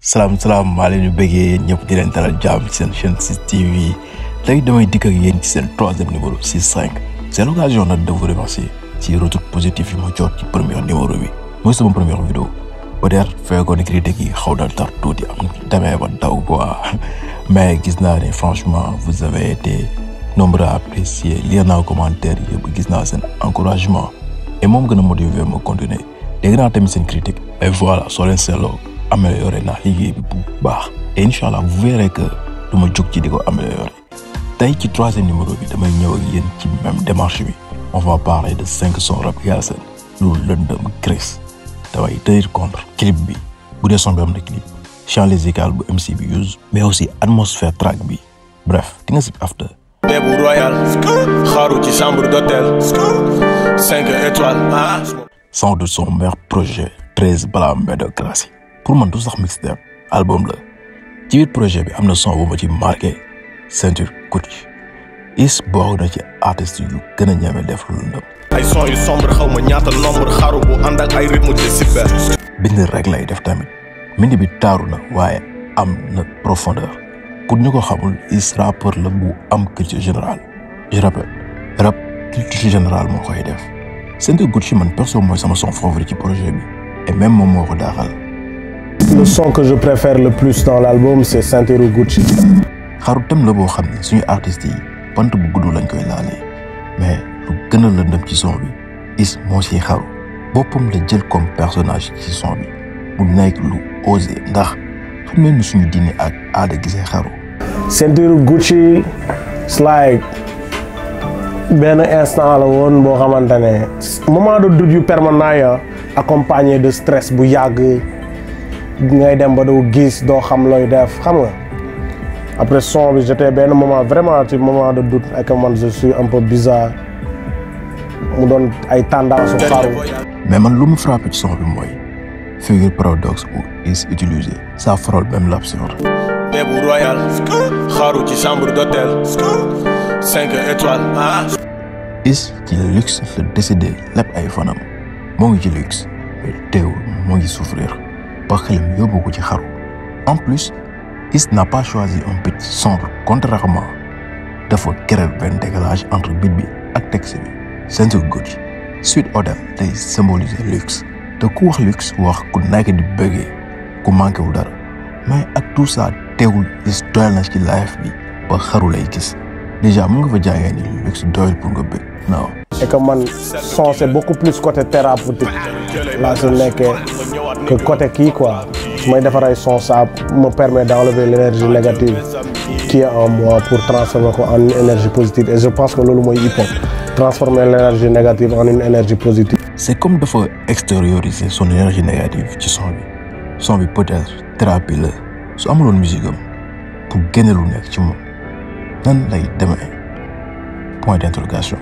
salaam salaam maa leen di bëggee yéen ñëpp di leen dalal jàmm ci seen chaîne 6 TV tey damay dikk ak yéen ci seen troisième numéro 6 5 c'est l'occasion nag de vous remercier ci retour positif yi ma jot ci premier numéro bi mooy sama première vidéo peut-être fekkoon critique yi xaw na tar tuuti am demee ba daw quoi mais gis naa ne franchement vous avez été nombreux à apprécier lire naa commentaire yëpp gis naa seen encouragement et moom gën a motiver ma continuer dégg naa tamit seen critique et voilà soo leen seetloo amélioré naa liggéey bi bu baax et incha allah vous verrez que du ma jóg ci di ko amélioré tey ci troisième numéro bi damay ñëw ak yéen ci même démarche bi on va parler de cinq sons rap Galsen lu lëndëm Chris damay tenir contre clip bi bu dee son bi am na clip chant musical bu MC bi use mais aussi atmosphère track bi bref di nga si after Debu Royal xaaru ci chambre d'hôtel cinq étoiles ah sans doute son meilleur projet treize balaa médocratie pour man du sax mixtape album la ci biir projet bi am na son bu ma ci marqué ceinture Gucci is bokk na ci artistes yu gën a ñeme def lu lëndëm ay son yu sombre xaw ma ñaata nombre xaaru bu ànd ak ay rythme de cyber bind rek lay def tamit mbind bi taaru na waaye am na profondeur pour ñu ko xamul is rappeur la bu am culture générale je rappelle rap culture générale moo koy def ceinture Gucci man perso mooy sama son favori ci projet bi et même moom moo ko daaxal Le son que je préfère le plus dans l'album, c'est Ceinture Gucci. xaru tem la boo xam ne suñu artistes yi bant bu gudd lañ koy laalee mais lu gën a lëndëm ci son bi is moo siy xaru boppam la jël comme personnage ci son bi mu nekk lu osé ndax xam ngeen ni suñu diine ak aada gisee xaru Ceinture Gucci, it's like benn instant la woon boo xamante ne moment de doute yu permanent ya accompagné de stress bu yàgg ngay dem ba doo gis doo xam looy def xam nga après son bi j'étais benn moment vraiment ci moment de doute ak man je suis un peu bizarre mu doon ay tendance su xaru mais man lu mu frappé ci son bi mooy figure paradoxe bu is utilisé ça frôle même l'absurde Debu Royal xaaru ci chambre d'hôtel cinq étoiles ah is ci luxe la décidé lépp ay fanam moo ngi ci luxe mais teewul moo ngi souffrir ba xelam yóbbu ko ci xaru en plus is n'a pas choisi un beat sombre contrairement dafa créer benn décalage entre beat bi ak texte bi ceinture Gucci suite hôtel day symboliser luxe te ku wax luxe wax ku nekk di bëggee ku manqué wu dara mais ak tout ça teewul is doyal na ci life bi ba xaru lay gis déjà mu nga fa jàngee ni luxe doyal pour nga bëgg non et que man son c'est beaucoup plus côté thérapeutique laa si nekkee que côté kii quoi su may defar ay son ça me permet d'enlever l'énergie négative qui est en moi pour transformer ko en une énergie positive et je pense que loolu mooy hip hop transformer l'énergie négative en une énergie positive c'est comme dafa extérioriser son énergie négative ci son bi son bi peut-être thérapie la su amuloon musique am pour génne lu nekk ci moom nan lay demee point d'interrogation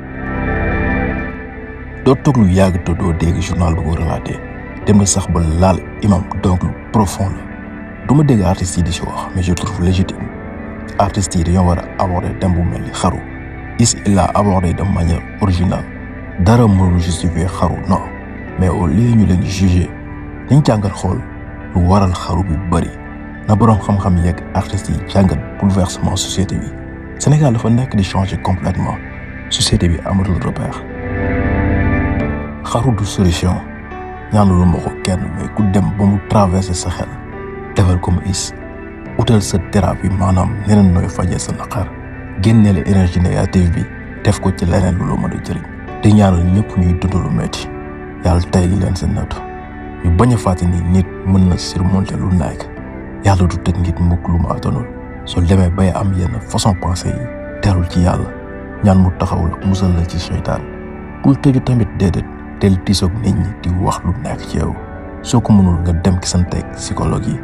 doo toog lu yàgg te doo dégg journal bu ko relaté dem na sax ba laal imam donc lu profond la du ma dégg artistes yi di ci wax mais je trouve légitime artistes yi dañoo war a aborder thème bu mel ni xaru is il a abordé de manière originale dara mënul justifier xaru non mais au lieu ñu leen juger dañ jàngat xool lu waral xaru bi bëri na boroom xam-xam yeeg artistes yi jàngat bouleversement société bi Sénégal dafa nekk di changer complètement société bi amatul repère xaru du solution ñaanulu ma ko kenn mais ku dem ba mu traverser sa xel defal comme is utal sa thérapie maanaam neneen nooy fajee sa naqar génneele énergie négative bi def ko ci leneen lu la mën a jëriñ di ñaanal ñëpp ñuy dund lu metti yàlla tey li leen seen nattu ñu bañ a fàtte ni nit mën na surmonter lu nekk yàlla du teg nit mukk lu mu attanul soo demee bay am yenn façon pensée yi teelul ci yàlla ñaan mu taxaw la musal la ci seytaan bul tëju tamit déedéet teel tiisoog nit ñi di wax lu nekk ci yow soo ko mënul nga dem ki santeeg psychologue yi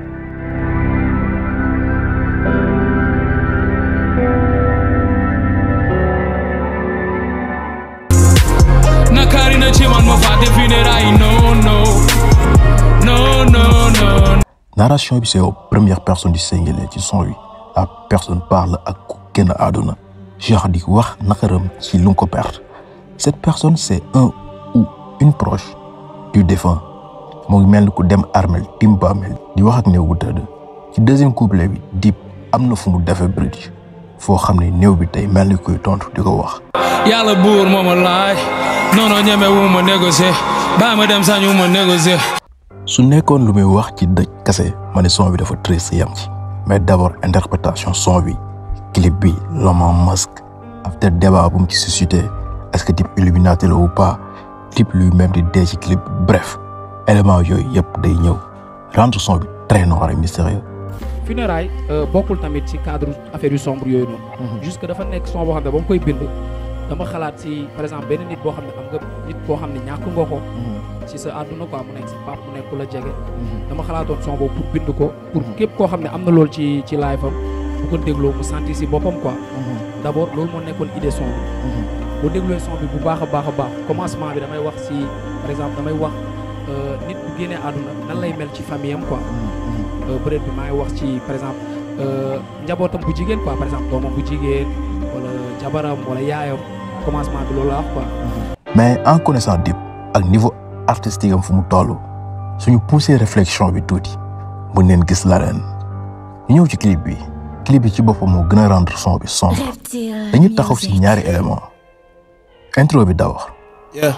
nakari na ce man ma fate funérailles non non non non non narration bi c'est aux premières personnes du singulier ci son wi la personne parle ak ku génn àdduna genre di wax naqaram ci lu nga ko perte cette personne c'est un ou une proche du défunt mu ngi mel ni ku dem armel tim bàmmeel di wax ak néew bu tëdd ci deuxième couplet bi Dip am na fu mu defee bridge foo xam ne néew bi tey mel ni kuy tontu di ko wax yàlla buur moo ma laaj non non ñeme wu ma négocier bàyyi ma dem sañu ma négocier. su nekkoon lu muy wax ci dëj kese ma ne son bi dafa triste yam ci mais d'abord interprétation son bi clip bi Elon Musk after débat bu mu ci suscité est-ce que Dip Illuminati la ou pas Dip lui-même di dee ci clip bref élément yooyu yëpp day ñëw rendre son bi très noir et mystérieux funérailles bokkul tamit ci cadre affaire yu sombre yooyu noonu. juste que dafa nekk son boo xam ne ba mu koy bind. dama xalaat si par exemple benn nit boo xam ne am nga nit boo xam ne ñàkk nga ko. ci sa àdduna quoi mu nekk si pap mu nekk ku la jege. dama xalaatoon son boobu pour bind ko. pour képp koo xam ne am na loolu ci ci live am bu ko dégloo mu sentir si boppam quoi. d' abord loolu moo nekkoon idée son bi. bu dégluwee son bi bu baax a baax a baax commencement bi damay wax si par exemple damay wax nit bu génnee àdduna nan lay mel ci famille am quoi. peut-être bi maa ngi wax ci par exemple njabootam bu jigéen quoi par exemple doomam bu jigéen wala jabaram wala yaayam commencement bi loolu la wax quoi. mais en connaissant Dip ak niveau artistique am fu mu toll suñu poussé réflexion bi tuuti mën neen gis la ren ñu ñëw ci clip bi clip bi ci boppam moo gën a rendre son bi sombre dañuy taxaw si ñaari élément intro bi d'abord Yeah.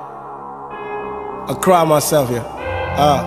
I cry myself, yeah. Ah.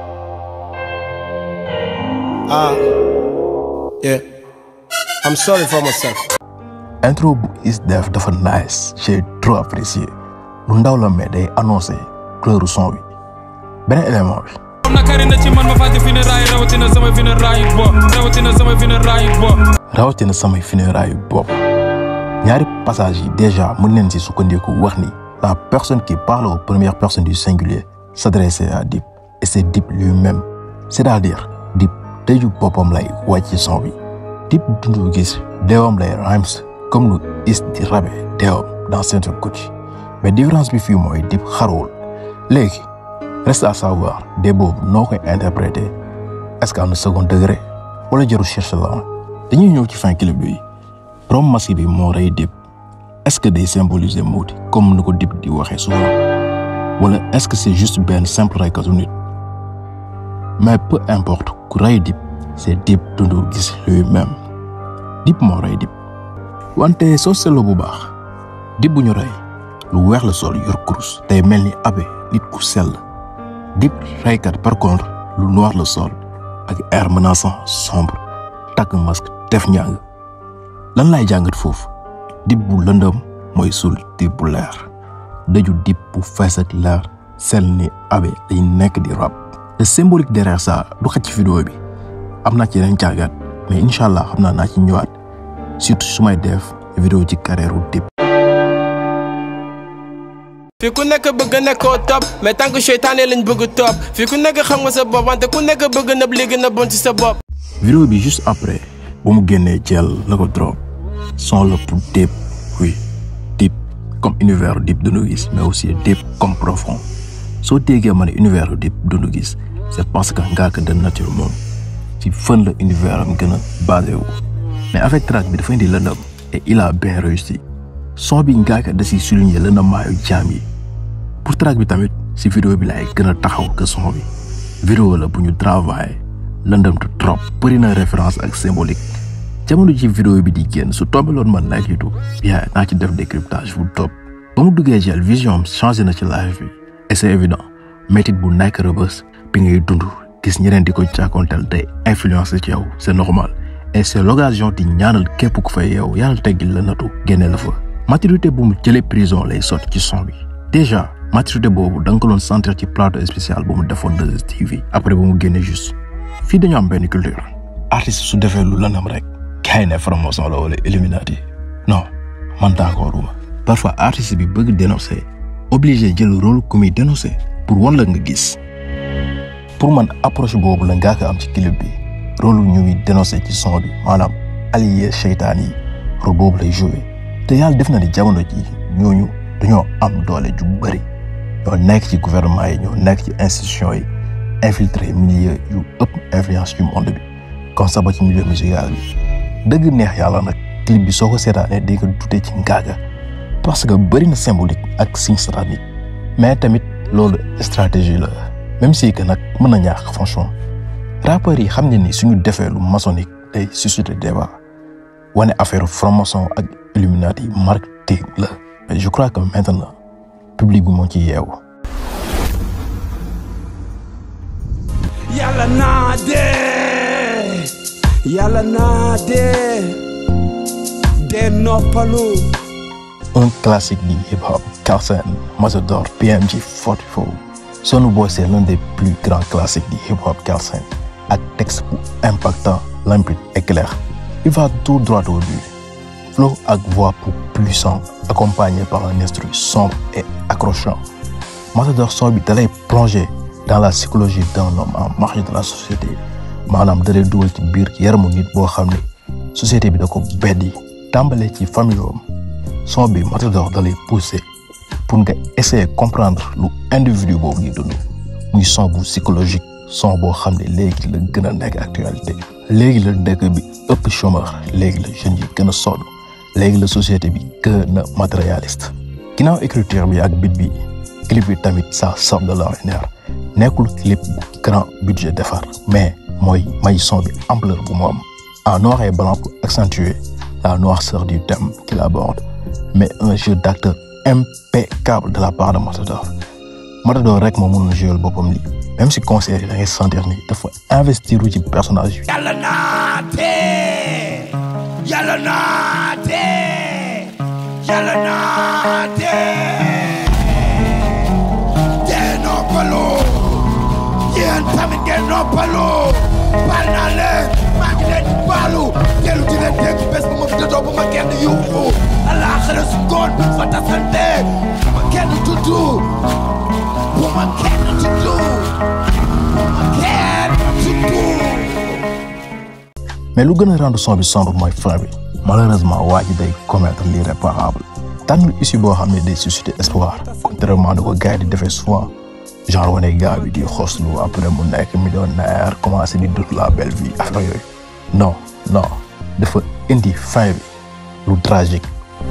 Ah. Yeah. I'm sorry for myself. intro bu is def dafa nice j'ai trop apprécié lu ndaw la mais day annoncé couleur son bi beneen élément bi nakari na ci man ma fàtte funérailles rawatina sama funérailles bopp rawatina sama funérailles bopp. rawatina samay funérailles bopp ñaari passage yi déjà mën neen si sukkandiku wax ni la personne qui parle aux premières personnes du singulier s'adressait à Dip et c'est Dip lui-même c'est-à-dire Dip tëju boppam lay wàcc ci son bi Dip dundu gis deewam lay rhymes comme lu is di rabe deewam dans certaines couches mais différence bi fii mooy Dip xaruwul léegi reste à savoir dee boobu noo koy interpréter est-ce que am na second degré wala jarul chercher la dañuy ñëw ci fin clip bi borom masque bi moo rey Dip est-ce que day symboliser mawti comme ni ko Dip di waxee souvent wala est-ce que c'est juste benn simple reykatu nit mais peu importe ku rey Dip c'est Dip dundu gis lui-même Dip moo rey Dip wante soo seetloo bu baax Dip bu ñu rey lu weex la sol yor kurus tey mel ni abe nit ku sell Dip reykat par contre lu noir la sol ak air menaçant sombre takk masque def njàng lan lay jàngat foofu Dip bu lëndëm mooy sul Dip bu leer dëju Dip bu fees ak leer sel ni abe dañ nekk di rab le symbolique derrière ça du xaj ci vidéo bi am naa ci yeneen jàngat mais incha allah xam naa naa ci ñëwaat surtout su may def vidéo ci carrière u Dip fii ku nekk bëgg nekkoo top mais tant que seytaane lañ bëgg top fii ku nekk xam nga sa bopp wante ku nekk bëgg nëb li gën a bon ci sa bopp. vidéo bi juste après bu mu génnee jël la ko drop son la pour Dip oui Dip comme univers Dip Doundou Guiss mais aussi Dip comme profond soo déggee ma ne univers Dip Doundou Guiss c'est parce que Ngaaka de nature moom ci fën la univers am gën a basé wu mais avec track bi dafa indi lëndëm et il a bien réussi son bi Ngaaka da si souligner lëndëmaayu jaam yi pour track bi tamit si vidéo bi laay gën a taxaw que son bi vidéo la bu ñu travaillé lëndëm tu trop bëri na référence ak symbolique jamono ji vidéo bi di génn su tombeloon man night YouTube bien naa ci def décryptage bu top ba mu duggee jël vision am changé na ci live bi et c'est évident métit bu nekk rëbës bi ngay dund gis ñeneen di ko jàkkoonteel day influencé ci yow c'est normal et c'est l'occasion di ñaanal képp ku fay yow yàlla teggil la natu génne la fa maturité bu mu jëlee prison lay sotti ci son bi déjà maturité boobu da nga ko doon sentir ci plateau spécial bu mu defoon 2STV après bu mu génne juste fii dañu am benn culture artiste su defee lu lanam rek gars yi ne franc-maçon la wala Illuminati non man d'accorduma parfois artiste bi bëgg dénoncer obligé jël rôle ku muy dénoncer pour wan la nga gis pour man approche boobu la ngaa ko am ci clip bi rôle ñu muy dénoncer ci son bi maanaam allié seytaan yi rôle boobu lay jouer te yàlla def na ni jamono ji ñooñu dañoo am doole ju bëri ñoo nekk ci gouvernement yi ñoo nekk ci institution yi infiltré milieu yu ëpp influence ci monde bi comme ça ba ci milieu musical bi dëgg neex yàlla nag clip bi soo ko seetaanee di nga dute ci Ngaaka parce que bëri na symbolique ak signe satanique mais tamit loolu stratégie la même si que nag mën na ñaax franchement rappeurs yi xam ne ni suñu defee lu maçonnique day susciter débat wane affaire franc-maçon ak Illuminati marketing la mais je crois que maintenant public bi moo ci yeewu yàlla naa dee yàlla naa dee dee noppalu un classique du hip-hop Carsen Matador PMG 44 Sonu Boy c'est l'un des plus grands classiques du hip-hop Carsen ak texte bu impactant limpide et clair il va tout droit au but flow ak voix pour puissant accompagné par un instru sombre et accrochant Matador son bi dalay plonger dans la psychologie d'un homme en marge de la société maanaam dalay dugal ci biir yaramu nit boo xam ne société bi da ko beddi tàmbale ci famille am son bi Matador dalay pousser pour nga essayer comprendre lu individu boobu di dund muy son bu psychologique son boo xam ne léegi la gën a nekk actualité léegi la dëkk bi ëpp chômeur léegi la jeunes yi gën a sonn léegi la société bi gën a matérialiste ginnaaw écriture bi ak beat bi clip bi tamit ça sort de l'ordinaire nekkul clip bu grand budget defar mais mooy may son bi ampleur bu mu am en noir et blanc pour accentuer la noirceur du thème qu'il aborde mais un jeu d'acteur impeccable de la part de Matador Matador rek moo mënoon jouer boppam lii même si concert yi da ngay sentir ni dafa investir ci personnage yi. yàlla naa dee yàlla naa dee yàlla naa dee dee noppalu yéen tamit ngeen noppalu baal naa leen maa ngi leen di baalu dellu di leen dégg bés bu ma dëddoo bu ma kenn yuuxu alaaxira su ngoon bu fa tasante bu ma kenn tuddu bu ma kenn tuddu bu ma kenn tuddu mais lu gën a rendre son bi sombre mooy fin bi malheureusement waa ji day commettre l'irréparable tànnul issue boo xam ne day susciter espoir contrairement da ko gars yi di defee souvent genre wane gars bi di xoslu après mu nekk millionnaire commencé di dund la belle vie affaire yooyu non non dafa indi fin bi lu tragique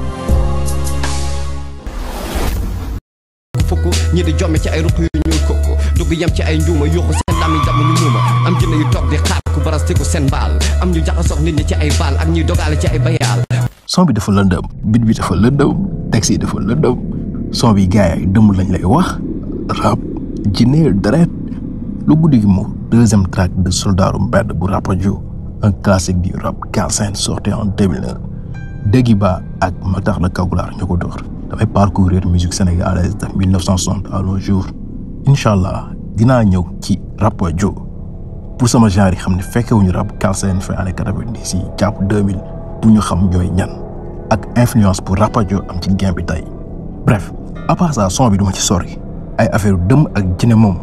fukk ñi di jomme ci ay ruq yu ñuul kooku dugg yem ci ay njuuma yuuxu seen lami damm ñu muuma am jëne yu toog di xaar ku barastiku seen baal am ñu jaxasoog nit ñi ci ay baal ak ñuy dogaale ci ay bayaal son bi dafa lëndëm beat bi dafa lëndëm texte yi dafa lëndëm son bi gars yi dëmm lañ lay wax rap jinne deret lu guddi gi mu deuxième track de soldaaru mbedd bu Rapadio un classique du rap Galsen sorti en 2001 Déggi Ba ak Matar la Kagulaar ñoo ko door dafay parcourir musique sénégalaise de 1960 à nos jours incha allah dinaa ñëw ci Rapadio pour sama genre yi xam ne fekkewuñu rap Galsen fin année 90 yi jàpp 2000 bu ñu xam ñooy ñan ak influence pour Rapadio am ci game bi tey bref à part ça son bi duma ci sori ay affaire dëmm ak jine moom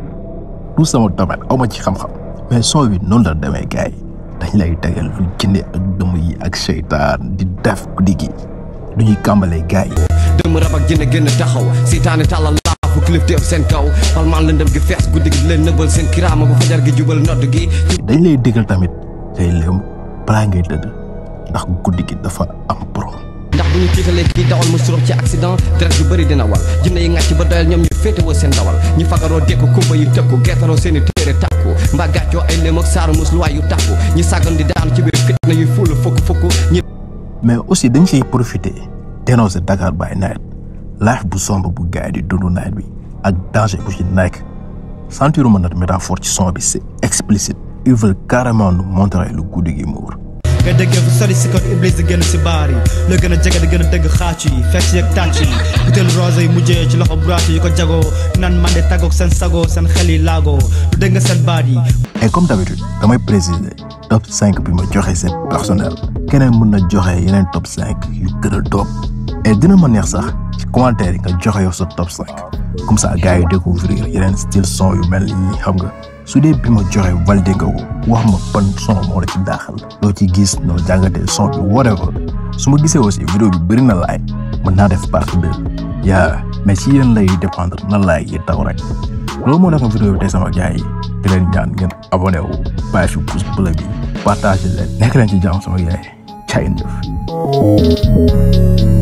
tout sama domaine aw ma ci xam-xam mais son bi noonu la demee gars yi dañ lay tegal lu jinde ak dëmm yi ak seytaan di def guddi gi du ñuy kàmbalee gars yi dëmm rab ak jëne gën a taxaw seytaane tàllal laafu kilif teef seen kaw palmaan lëndëm gi fees guddi gi di leen nëbbal seen kiraama bu fajar gi jubal nodd gi dañ lay déggal tamit say léem balaa ngay tëdd ndax guddi gi dafa am borom ndax bu ñu tiitalee kii dawal mu surox ci accident deret yu bëri dina wal jinne yi ngàcc ba doyal ñoom ñu féetewoo seen dawal ñi fagaroo dékku kumba yu tëkku gertaroo seen i téere tàkku mbaa gàccoo ay léem ak saaru mus luwaay yu tàkku ñi sàggan di daanu ci biir fitna yuy fuulu fukk fukk ñi mais aussi dañ siy profiter dénoncer Dakar by night life bu sombre bu gars yi di dund night bi ak danger bu ci nekk sentiruma nag métaphore ci son bi c'est explicite ils veulent carrément nous montrer lu guddi gi muur nga déggee fu sori si kon iblis di génn si baar yi la gën a jege di gën a dégg xaacu yi fekk si ak tàcc yi butéel rose yi mujjee ci loxo braatu yi ko jagoo naan man de tàggoog seen sagoo seen xel yi laagoo lu dégg nga seen baat yi et comme d'habitude damay préciser top 5 bi ma joxe c'est personnel keneen mën na joxe yeneen top 5 yu gën a doop et dina ma neex sax ci commentaire yi nga joxe yow sa top 5 comme ça gars yi découvrir yeneen style son yu mel nii xam nga su dee bi ma joxe validé nga ko wax ma ban son moo la ci daaxal loo ci gis noo jàngatee son bi whatever su ma gisee aussi vidéo bi bëri na laay mën naa def partie deux yaa mais ci yéen lay dépendre na laay yi taw rek loolu moo nekkoon vidéo bi tey sama gars yi di leen ñaan ngeen abonné wu bàyyi fi pouce bleu bi partagé leen nekk leen ci jàmm sama gars yi caa ngeen jëf